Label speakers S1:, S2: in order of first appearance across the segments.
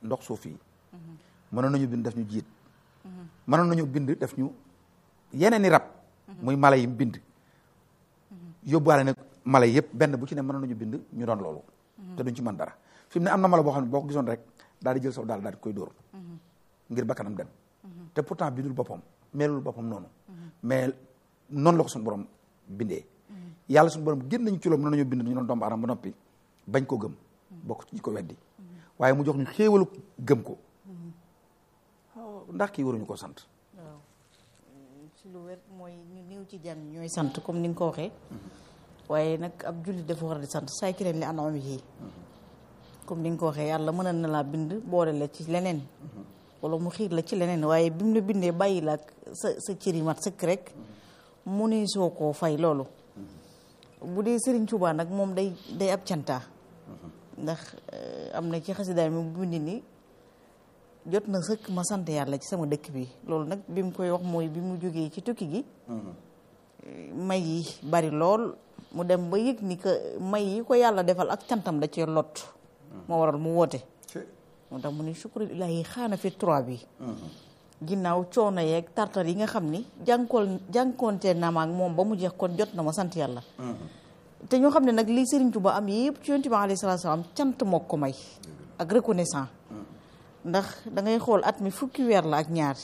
S1: ndox suuf yi mënoon nañu bind def ñu jiit mënoon nañu bind def ñu yeneen i rab muy mala yi mu bind yóbbuwaale nag mala yëpp benn bu ci ne mënoon nañu bind ñu doon loolu te duñ ci mën dara fi mu ne am na mala boo xam ne boo ko gisoon rek daal di jël saw daal daal di koy dóor ngir bakkanam dem te pourtant bindul boppam melul boppam noonu mais noonu la ko suñu borom bindee yàlla suñu borom génn nañu ci loolu mën nañu bind ñu doon doomu aadama ba noppi bañ ko gëm bokk ci ko weddi waaye mu jox ñu xéewalu gëm ko ndax kii waruñu ko sant
S2: waaw ci lu wér mooy ñu néew ci jàmm ñooy sant comme ni nga ko waxee waaye nag ab jullit dafa war di sant saay ki leen li anam yi comme ni nga ko waxee yàlla mën na laa bind boole la ci leneen wala mu xiir la ci leneen waaye bi mu la bindee bàyyi la ak sa sa cëri mat sëkk rek mu ne soo koo fay loolu bu dee Serigne Touba nag moom day day ab cantaa ndax am na ci xasidaay mi bu bind ni jot na sëkk ma sant yàlla ci sama dëkk bi loolu nag bi mu koy wax mooy bi mu jógee ci tukki gi may yi bari lool mu dem ba yëg ni que may yi ko yàlla defal ak cantam da cee lot moo waral mu woote moo tax mu ne sukkuril ilaahi xaana fi trois bi ginnaaw coono yeeg tartar yi nga xam ni jànkool jànkoonte na ma ak moom ba mu jeex kon jot na ma sant yàlla te ñoo xam ne nag lii Serigne Touba am yëpp ci yonent bi alayhi salaatu salaam cant moo ko may ak reconnaissant ndax da ngay xool at mi fukki weer la ak ñaar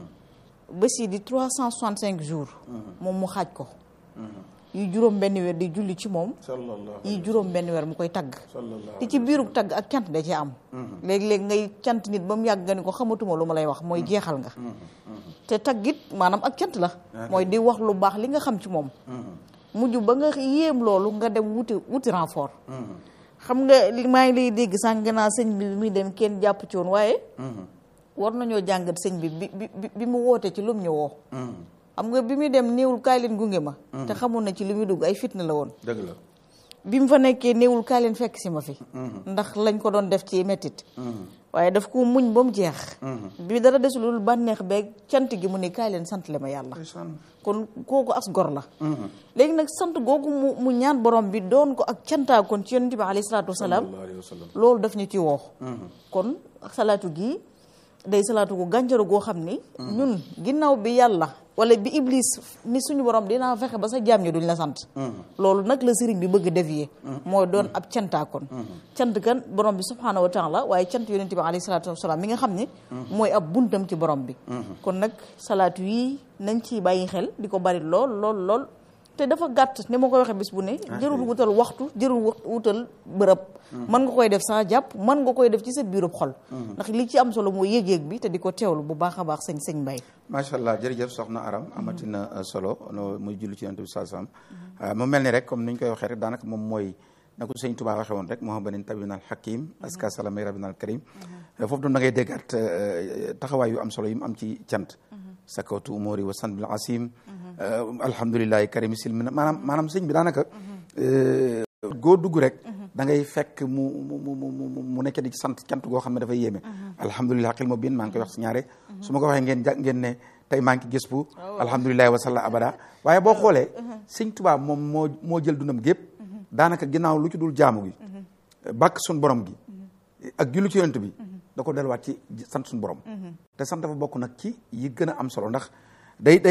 S2: bés yi di trois cent soixante cinq jours moom mu xaaj ko yi juróom benn weer di julli ci moom yi juróom benn weer mu koy tagg te ci biiru tagg ak cant da ci am léeg-léeg ngay cant nit ba mu yàgg nga ni ko xamatuma lu ma lay wax mooy jeexal nga te taggit maanaam ak cant la mooy di wax lu baax li nga xam ci moom mujj ba nga yéem loolu nga dem wuti wuti renfort xam nga li maa ngi lay dégg sànq naa sëñ bi muy dem kenn jàpp ci woon waaye war nañoo jàngat sëñ bi bi bi bi mu wootee ci lum ñu woo xam nga bi muy dem néewul kaay leen gunge ma te xamoon na ci li muy dugg ay fitna la woon
S1: dëgg la
S2: bi mu fa nekkee néewul kaay leen fekk si ma fi ndax lañ ko doon def ci mettit waaye daf ko muñ ba mu jeex bi dara desulul bànneex beeg cant gi mu ne kaay leen sant le ma yàlla kon kooku as gor la léegi nag sant googu mu mu ñaan borom bi doon ko ak cantaa kon ci yonent bi alayhi salaatu wasalaam loolu daf ñu ci woo kon salaatu gi day salaatu gu gànjaru goo xam ni ñun ginnaaw bi yàlla wala bi iblis ni suñu borom dinaa fexe ba sa jaam ñi duñ la sant loolu nag la sëriñ bi bëgg dévier mooy doon ab cantaa kon cant kan borom bi subhaanahu wa taala waaye cant yonent bi alayhi salaatu wasalaam mi nga xam ne mooy ab buntam ci borom bi kon nag salaatu yi nañ ci bàyyi xel di ko bari lool lool lool te dafa gàtt ni ma koy waxee bis bu ne jërul wutal waxtu jërul wutal bërëb mën nga koy def sans jàpp mën nga koy def ci sa biirub xol ndax li ci am solo mooy yëg-yëg bi te di ko teewlu bu baax a baax sëñ sëñ Mbaye
S1: macha allah jërëjëf soxna Aram amatina solo no muy julli ci yonent bi saa salaam mu mel ni rek comme ni ñu koy waxee rek daanaka moom mooy na ko sëñ Tuubaa waxee woon rek moo xam banin tabinal hakim aska salamay rabinal karim foofu doon da ngay déggaat taxawaay yu am solo yi mu am ci cant sakawtu umuri wa san bil asim alhamdulilahi karimi silmina maanaam maanaam sëñ bi daanaka goo dugg rek da ngay fekk mu mu mu mu mu nekk di sant cant goo xam ne dafay yéeme alhamdulilah xil ma biin maa ngi koy wax si ñaare su ma ko waxee ngeen ja ngeen ne tey maa ngi gës bu alhamdulilahi wasalla abada waaye boo xoolee sëñ Tuubaa moom moo moo jël dundam gépp daanaka ginnaaw lu ci dul jaamu gi bàkk suñ borom gi ak jullu ci yonent bi da ko delluwaat ci sant suñ borom te sant dafa bokk nag ci yi gën a am solo ndax day day